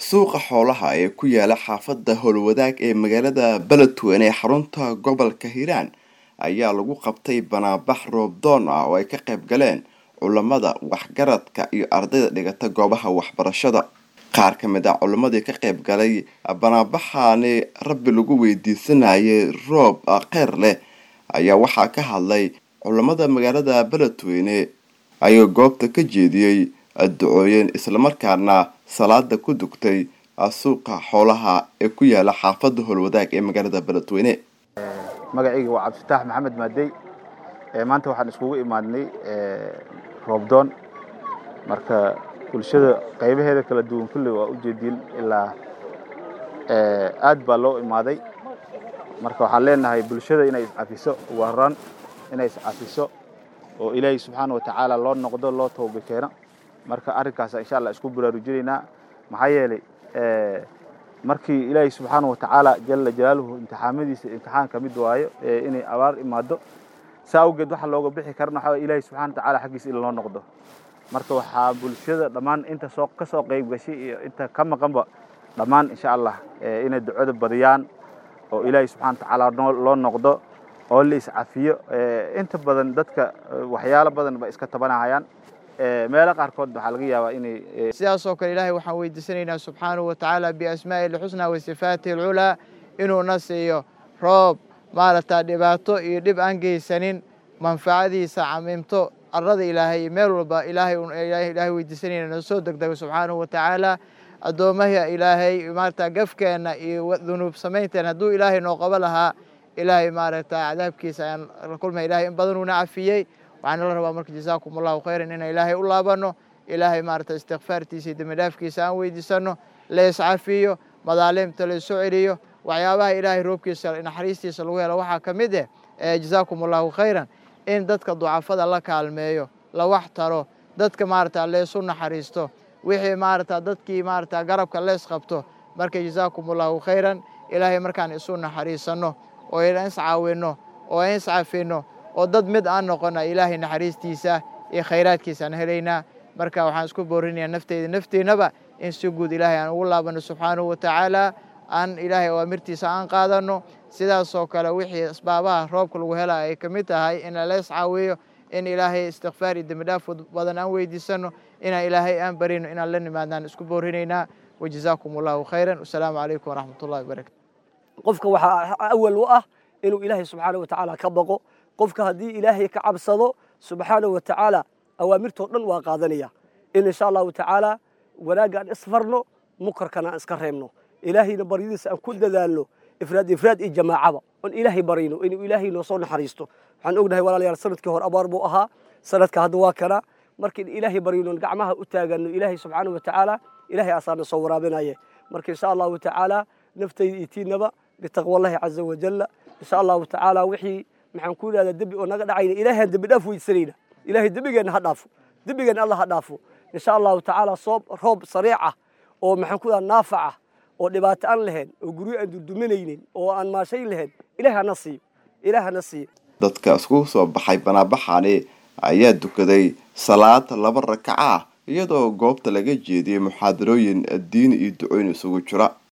suuqa xoolaha ee ku yaala xaafadda howlwadaag ee magaalada beledweyne ee xarunta gobolka hiiraan ayaa lagu qabtay banaabax roobdoon ah oo ay ka qayb galeen culamada waxgaradka iyo ardayda dhigata goobaha waxbarashada qaar ka mid ah culammadii ka qayb galay banaabaxaani rabbi lagu weydiisanayay roob kheyr leh ayaa waxaa ka hadlay culamada magaalada beledweyne ayuu goobta ka jeediyey ducooyin islamarkaana salaada ku dugtay suuqa xoolaha ee ku yaala xaafadda howlwadaag ee magaalada beledweyne magacayga waa cabdifitaax maxamed maadey maanta waxaan iskugu imaadnay roobdoon marka bulshada qaybaheeda kala duwan kulli waa ujeediin ilaa aad baa loo imaaday marka waxaan leenahay bulshada inay iscafiso ugu horaan inay iscafiso oo ilaahay subxaana watacaala loo noqdo loo tooba keeno marka arrinkaas insha allah isku baraarujinaynaa maxaa yeelay markii ilaahay subxaana watacaala jala jalaaluhu imtixaamadiisa imtixaan ka mid waayo inay abaar imaado saa awgeed waxa looga bixi karana waxaa ilaahay subxana watacaala xaggiisa in loo noqdo marka waxaa bulshada dhammaan inta soo ka soo qayb gashay iyo inta ka maqanba dhammaan insha allah inay ducada badiyaan oo ilaahay subxana watacaala loo noqdo oo la iscafiyo inta badan dadka waxyaalo badan ba iska tabanahayaan meelo qaarkood waxaa laga yaabaa inay sidaasoo kale ilaahay waxaan weydiisanaynaa subxaanahu watacaala biasmaa'ihi lxusnaa wa sifaatihi alculaa inuuna siiyo roob maaragta dhibaato iyo dhib aan geysanin manfacadiisa camimto arada ilaahay meel walba ilaahay weydiisanayna noo soo degdego subxaanahu watacaala addoomaha ilaahay maarata gafkeenna iyo dunuub samaynteena hadduu ilaahay noo qabo lahaa ilaahay maaragta cadaabkiisa ayaan la kulmay ilahay in badanuuna cafiyey waxaana la rabaa marka jazaakum allahu khayran inaan ilaahay u laabano ilaahay maarata istikfaartiisa iyo dembidhaafkiisa aan weydiisano la iscafiyo madaalimta la isu celiyo waxyaabaha ilaahay roobkiisa naxariistiisa lagu helo waxaa ka mid eh jazaakum allahu khayran in dadka ducafada la kaalmeeyo la wax taro dadka maarata leesu naxariisto wixii maarata dadkii maarata garabka lees qabto marka jazaakum allahu khayran ilaahay markaan isu naxariisano oo iscaawino oo iscafino oo dad mid aan noqona ilaahay naxariistiisa iyo khayraadkiisaan helaynaa marka waxaan isku boorinayaa nafteyda nafteennaba in si guud ilaahay aan ugu laabano subxaanahu watacaala aan ilaahay awaamirtiisa aan qaadano sidaasoo kale wixii asbaabaha roobka lagu helaa ay ka mid tahay in lala iscaawiyo in ilaahay istikfaar iyo dembidhaaf badan aan weydiisano inaan ilaahay aan barino inaan la nimaadnaan isku boorinaynaa wajazaakum allahu khayran wasalaamu calaykum waraxmat ullahi wabarakatu qofka waxaa awal u ah inuu ilaahay subxaana watacaala ka baqo qofka haddii ilaahay ka cabsado subxaana wa tacaala awaamirtoo dhan waa qaadanaya in insha allahu tacaala wanaagga aan isfarno mukarkana aan iska reebno ilaahayna baryadiisa aan ku dadaalno ifraad ifraad iyo jamaacaba oon ilaahay barayno inuu ilaahay noo soo naxariisto waxaan ognahay walaalayaal sanadkii hore abaar buu ahaa sanadka hadda waa kana marka in ilaahay baryno gacmaha u taagano ilaahay subxaana wa tacaala ilaahay asaana soo waraabinaye marka insha allahu tacaala naftayda iyo tiinaba bitaqwallahi caza wajalla insha allahu tacaala wixii maxaan ku idhahdaa dembi oo naga dhacayna ilaahaan dembi dhaaf weydisanayna ilaahay dembigeenna ha dhaafo dembigeenna alla ha dhaafo insha allahu tacaala soob roob sariic ah oo maxaan ku idhahdaa naafac ah oo dhibaato aan lahayn oo guryo aan durduminaynin oo aan maashayn lahayn ilaah hana siiyo ilaah hana siiyo dadka iskugu soo baxay banaabaxani ayaa dukaday salaad laba rakaca ah iyadoo goobta laga jeediyey muxaadarooyin diini iyo ducooyin isugu jira